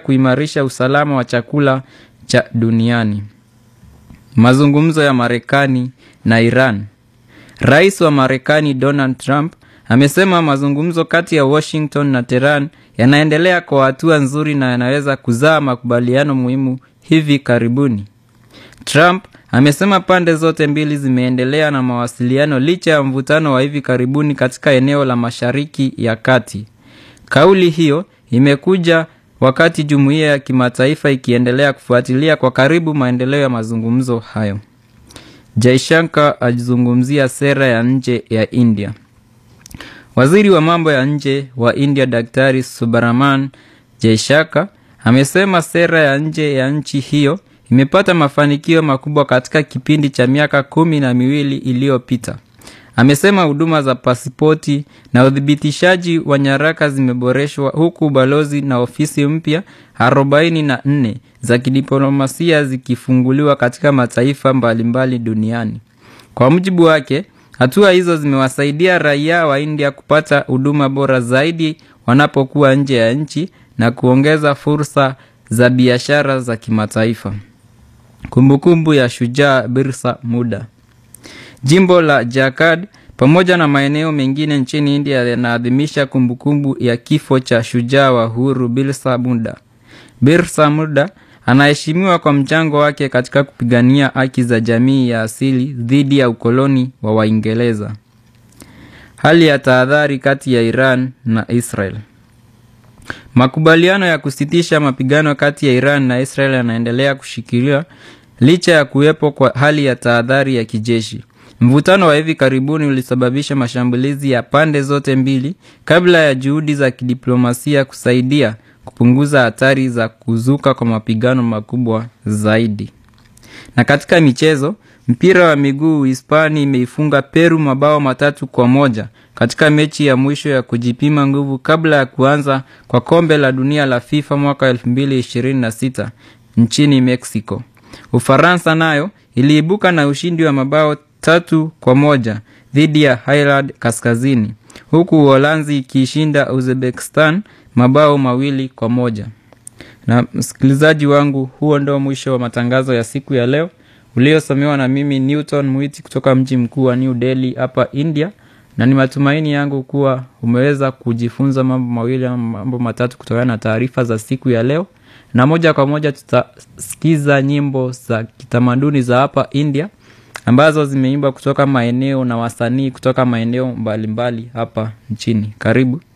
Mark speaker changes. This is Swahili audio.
Speaker 1: kuimarisha usalama wa chakula cha duniani. Mazungumzo ya Marekani na Iran. Rais wa Marekani Donald Trump amesema mazungumzo kati ya Washington na Tehran yanaendelea kwa hatua nzuri na yanaweza kuzaa makubaliano muhimu hivi karibuni. Trump amesema pande zote mbili zimeendelea na mawasiliano licha ya mvutano wa hivi karibuni katika eneo la Mashariki ya Kati. Kauli hiyo imekuja wakati jumuiya ya kimataifa ikiendelea kufuatilia kwa karibu maendeleo ya mazungumzo hayo. Jaishankar alizungumzia sera ya nje ya India. Waziri wa mambo ya nje wa India Daktari Subrahman Jaishankar amesema sera ya nje ya nchi hiyo imepata mafanikio makubwa katika kipindi cha miaka kumi na miwili iliyopita. Amesema huduma za pasipoti na uthibitishaji wa nyaraka zimeboreshwa huku balozi na ofisi mpya arobaini na nne za kidiplomasia zikifunguliwa katika mataifa mbalimbali duniani. Kwa mujibu wake, hatua hizo zimewasaidia raia wa India kupata huduma bora zaidi wanapokuwa nje ya nchi na kuongeza fursa za biashara za kimataifa. Kumbukumbu ya shujaa Birsa Muda. Jimbo la Jharkhand pamoja na maeneo mengine nchini India yanaadhimisha kumbukumbu ya kifo cha shujaa wa uhuru Birsa Muda. Birsa Muda anaheshimiwa kwa mchango wake katika kupigania haki za jamii ya asili dhidi ya ukoloni wa Waingereza. Hali ya tahadhari kati ya Iran na Israel. Makubaliano ya kusitisha mapigano kati ya Iran na Israel yanaendelea kushikiliwa licha ya kuwepo kwa hali ya tahadhari ya kijeshi. Mvutano wa hivi karibuni ulisababisha mashambulizi ya pande zote mbili kabla ya juhudi za kidiplomasia kusaidia kupunguza hatari za kuzuka kwa mapigano makubwa zaidi. Na katika michezo, mpira wa miguu Hispania imeifunga Peru mabao matatu kwa moja katika mechi ya mwisho ya kujipima nguvu kabla ya kuanza kwa kombe la dunia la FIFA mwaka 2026 nchini Mexico. Ufaransa nayo iliibuka na ushindi wa mabao tatu kwa moja dhidi ya Ireland Kaskazini, huku Uholanzi ikiishinda Uzbekistan mabao mawili kwa moja. Na msikilizaji wangu, huo ndio mwisho wa matangazo ya siku ya leo uliosomewa na mimi Newton Mwiti kutoka mji mkuu wa New Delhi hapa India, na ni matumaini yangu kuwa umeweza kujifunza mambo mawili ama mambo matatu kutokana na taarifa za siku ya leo, na moja kwa moja tutasikiza nyimbo za kitamaduni za hapa India ambazo zimeimbwa kutoka maeneo na wasanii kutoka maeneo mbalimbali hapa nchini. Karibu.